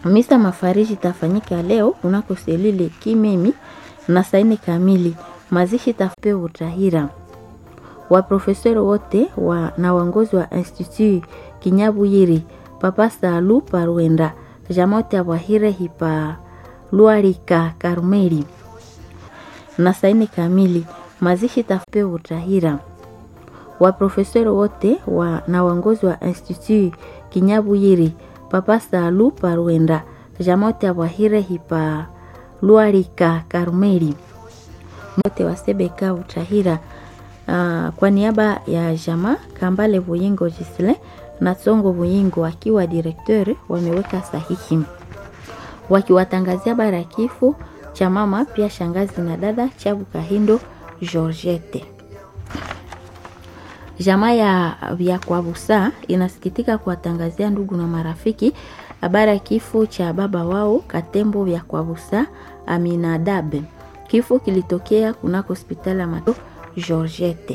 Misa mafariji itafanyika leo kunako selile Kimemi na saa nne kamili. Mazishi tafupe Utahira. Waprofesori wote wa, na waongozi wa Institut Kinyabuyiri Papa Salu Parwenda Jamote Abwahire Hipa Luarika Karmeli na saa nne kamili. Mazishi tafupe Utahira. Waprofesori wote wa, na waongozi wa Institut Kinyabuyiri Papa Salu Parwenda Jamote Abwahire Hipa Luarika Karmeli mote wa Sebeka Utahira. Uh, kwa niaba ya jama Kambale Buyingo Gisle na Tsongo Buyingo akiwa direkteur wameweka sahihi wakiwatangazia bara ya kifo cha mama pia shangazi na dada Chabu Kahindo Georgette. Jamaa ya vya Kwabusa inasikitika kuwatangazia ndugu na marafiki habari ya kifo cha baba wao Katembo vya Kwabusa Aminadabe. Kifo kilitokea kunako hospitali ya Mato Georgette.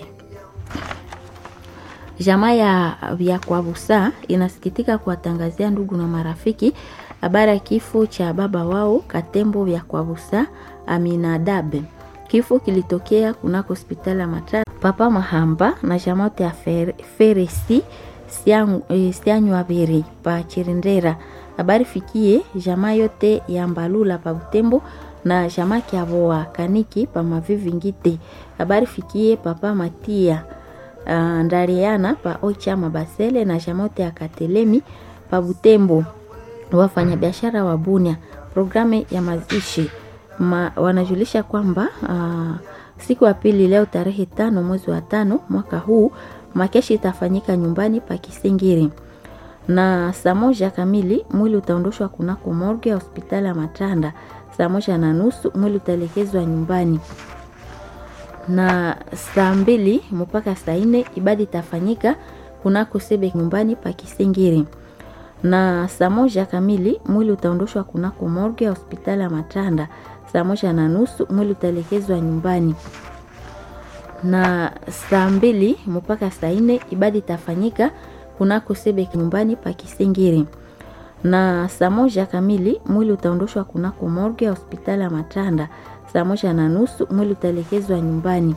Jamaa ya vya Kwabusa inasikitika kuwatangazia ndugu na marafiki habari ya kifo cha baba wao Katembo vya Kwabusa Aminadabe. Kifo kilitokea kunako hospitali ya Mata Papa Mahamba na jamote ya fer, Feresi Sianywa Beri pa Chirindera. Habari fikie jamaa yote ya Mbalula pa Butembo na jamaa Kiavoa Kaniki pa Mavivi Ngite. Habari fikie Papa Matia uh, Ndariana pa Ocha Mabasele na jamote ya Katelemi pa Butembo. Wafanyabiashara wa Bunia programu ya mazishi Ma, wanajulisha kwamba uh, siku ya pili leo tarehe tano mwezi wa tano mwaka huu makeshi itafanyika nyumbani pa Kisingiri na saa moja kamili mwili utaondoshwa kunako morgue ya hospitali ya Matanda. Saa moja na nusu mwili utaelekezwa nyumbani na saa mbili mpaka saa nne ibada itafanyika kunako sebe nyumbani pa Kisingiri na saa moja kamili mwili utaondoshwa kunako morgue ya hospitali ya Matanda. Saa moja na nusu mwili utaelekezwa nyumbani na saa mbili mpaka saa nne ibada itafanyika kunako sebe nyumbani pa Kisingiri na saa moja kamili mwili utaondoshwa kunako morgue ya hospitali ya Matanda. Saa moja na nusu mwili utaelekezwa nyumbani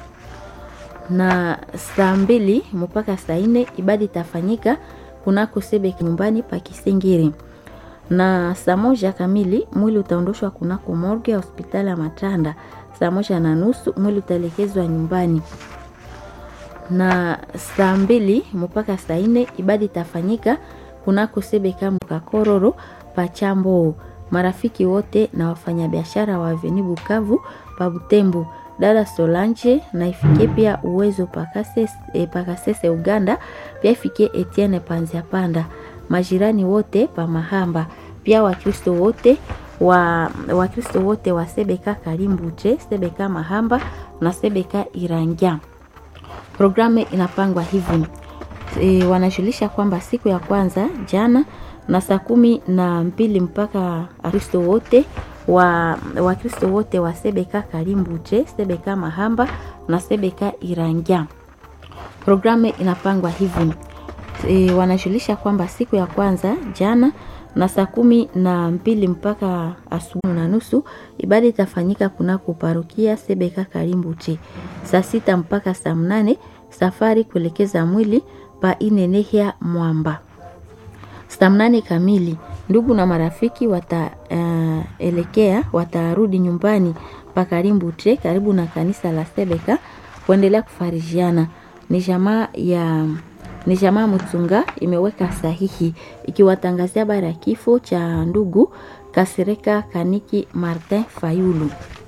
na saa mbili mpaka saa nne ibada itafanyika kunako sebe nyumbani pa Kisingiri na saa moja kamili mwili utaondoshwa kunako morgue ya hospitali ya Matanda. Saa moja na nusu mwili utaelekezwa nyumbani na saa mbili mpaka saa nne ibada itafanyika kunako sebeka Mukakororo Pachambo. Marafiki wote na wafanyabiashara wa Aveni Bukavu pa Butembo, dada Solange na ifikie pia uwezo pakasese, eh, pakasese Uganda, pia ifikie Etienne Panzia Panda, majirani wote pa Mahamba, pia Wakristo wote wa Wakristo wote wa Sebeka Karimbute, Sebeka Mahamba na Sebeka Irangia. Programu inapangwa hivi e, wanajulisha kwamba siku ya kwanza jana na saa kumi na mbili mpaka Wakristo wote wa Wakristo wote wa Sebeka Karimbute, Sebeka Mahamba na Sebeka Irangia. Programu inapangwa hivi e, wanajulisha kwamba siku ya kwanza jana na saa kumi na mbili mpaka asubuhi na nusu ibada itafanyika kunako parokia Sebeka Karimbute. Saa sita mpaka saa mnane safari kuelekeza mwili pa Inenehia Mwamba. Saa mnane kamili ndugu na marafiki wataelekea uh, watarudi nyumbani pa Karimbute karibu na kanisa la Sebeka kuendelea kufarijiana. Ni jamaa ya ni jamaa Mutsunga imeweka sahihi ikiwatangazia habari ya kifo cha ndugu Kasereka Kaniki Martin Fayulu.